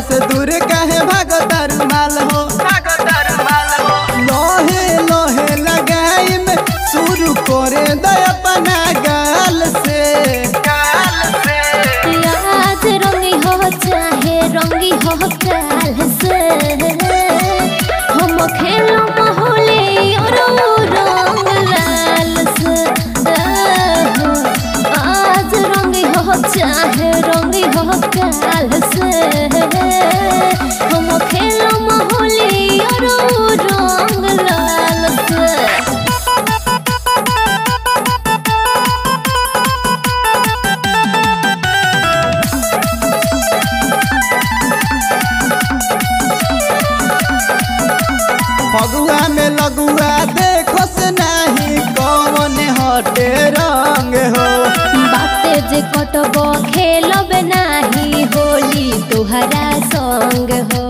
से दूर काहे भागो तारू माल हो लोहे लोहे लगाई में शुरू करे दे अपना गाल से आज रंगी हो चाहे रंगी हो काल से हम खेलो होली और रंग लाल से आहो, आज रंगी हो चाहे रंगी हो काल से हम खेलो होली और रंग लाल से फगुआ में लगुआ देखो से नहीं कौन हटे रंग हो बाते जे कटब खेलब नाही होली तुहरा संग हो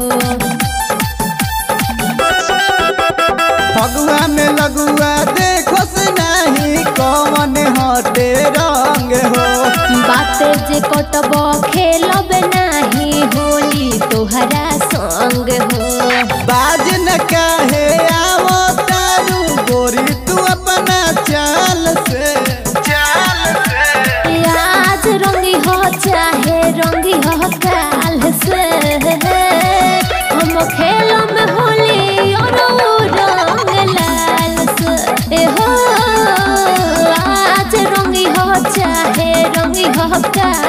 फगुआ में लगुआ देखो से नहीं कौन हटे रंग हो बाते जे कटब खेलब नाही होली तुहरा संग हो बाज न काहे आवो तारू गोरी तू अपना चाल से चाल से आज रंगी हो चाहे रंगी हो काल से हम खेलब होली और रंग लाल से ए हो आज रंगी हो चाहे रंगी हो काल